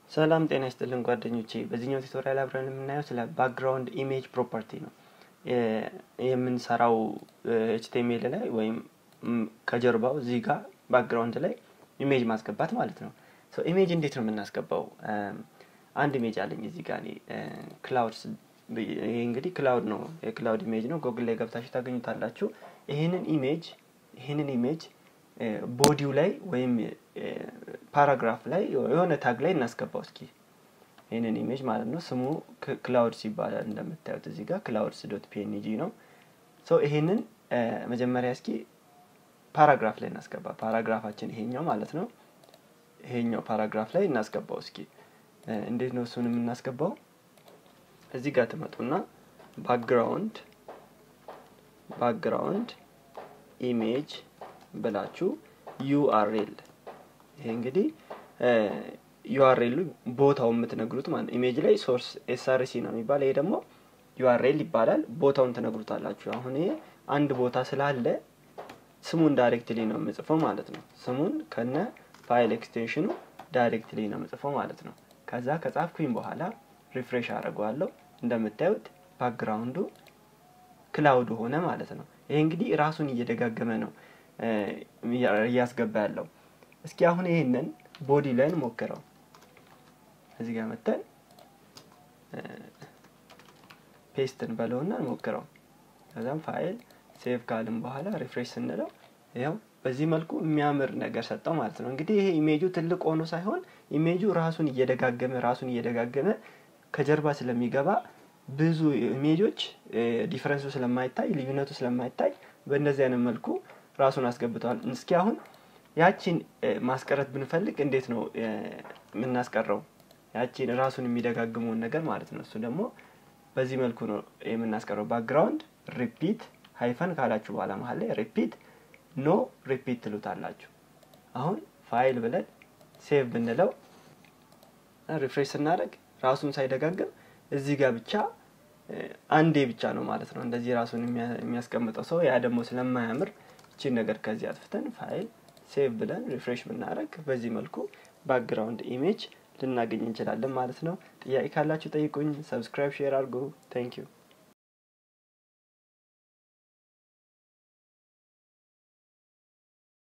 ሰላም ጤና ይስጥልን ጓደኞቼ። በዚህኛው ቱቶሪያል አብረን የምናየው ስለ ባክግራውንድ ኢሜጅ ፕሮፐርቲ ነው። የምንሰራው ኤችቲኤምኤል ላይ ወይም ከጀርባው እዚህ ጋር ባክግራውንድ ላይ ኢሜጅ ማስገባት ማለት ነው። ኢሜጅ እንዴት ነው የምናስገባው? አንድ ኢሜጅ አለኝ እዚህ ጋር እኔ ክላውድስ ይሄ እንግዲህ ክላውድ ነው፣ የክላውድ ኢሜጅ ነው። ጎግል ላይ ገብታችሁ ታገኙታላችሁ። ይህንን ኢሜጅ ይህንን ኢሜጅ ቦዲው ላይ ወይም ፓራግራፍ ላይ የሆነ ታግ ላይ እናስገባው እስኪ ይህንን ኢሜጅ ማለት ነው። ስሙ ክላውድስ ይባላል እንደምታዩት እዚህ ጋር ክላውድስ ዶት ፒኤንጂ ነው። ይሄንን መጀመሪያ እስኪ ፓራግራፍ ላይ እናስገባ። ፓራግራፋችን ይሄኛው ማለት ነው። ይሄኛው ፓራግራፍ ላይ እናስገባው እስኪ እንዴት ነው እሱን የምናስገባው? እዚህ ጋር ትመጡና ባክግራውንድ ባክግራውንድ ኢሜጅ ብላችሁ ዩአርኤል ይሄ እንግዲህ ዩአርኤሉ ቦታው የምትነግሩት ማለት ኢሜጅ ላይ ሶርስ ኤስአርሲ ነው የሚባል ይሄ ደግሞ ዩአርኤል ይባላል። ቦታውን ትነግሩታላችሁ። አሁን ይሄ አንድ ቦታ ስላለ ስሙን ዳይሬክትሊ ነው የምጽፈው ማለት ነው። ስሙን ከነ ፋይል ኤክስቴንሽኑ ዳይሬክትሊ ነው የምጽፈው ማለት ነው። ከዛ ከጻፍኩኝ በኋላ ሪፍሬሽ አድርገዋለሁ። እንደምታዩት ባክግራውንዱ ክላውድ ሆነ ማለት ነው። ይሄ እንግዲህ ራሱን እየደጋገመ ነው እያስገባ ያለው። እስኪ አሁን ይሄንን ቦዲ ላይ እንሞክረው። እዚህ ጋር መተን ፔስትን በለውና እንሞክረው። ከዛም ፋይል ሴቭ ካልን በኋላ ሪፍሬሽ ስንለው ያው በዚህ መልኩ የሚያምር ነገር ሰጠው ማለት ነው። እንግዲህ ይሄ ኢሜጁ ትልቅ ሆኖ ሳይሆን ኢሜጁ ራሱን እየደጋገመ ራሱን እየደጋገመ ከጀርባ ስለሚገባ ብዙ ኢሜጆች ዲፈረንሱ ስለማይታይ ልዩነቱ ስለማይታይ በእንደዚህ አይነት መልኩ ራሱን አስገብተዋል። እስኪ አሁን ያቺን ማስቀረት ብንፈልግ እንዴት ነው የምናስቀረው? ያቺን ራሱን የሚደጋግመውን ነገር ማለት ነው። እሱ ደግሞ በዚህ መልኩ ነው የምናስቀረው። ባክግራውንድ ሪፒት ሃይፈን ካላችሁ በኋላ መሀል ላይ ሪፒት ኖ ሪፒት ትሉታላችሁ። አሁን ፋይል ብለን ሴቭ ብንለው ሪፍሬሽ ስናደርግ ራሱን ሳይደጋግም እዚህ ጋር ብቻ አንዴ ብቻ ነው ማለት ነው እንደዚህ ራሱን የሚያስቀምጠው ሰው። ያ ደግሞ ስለማያምር እቺን ነገር ከዚህ አጥፍተን ፋይል ሴቭ ብለን ሪፍሬሽ ብናደረግ በዚህ መልኩ ባክግራውንድ ኢሜጅ ልናገኝ እንችላለን ማለት ነው። ጥያቄ ካላችሁ ጠይቁኝ። ሰብስክራይብ፣ ሼር አድርጉ። ታንክ ዩ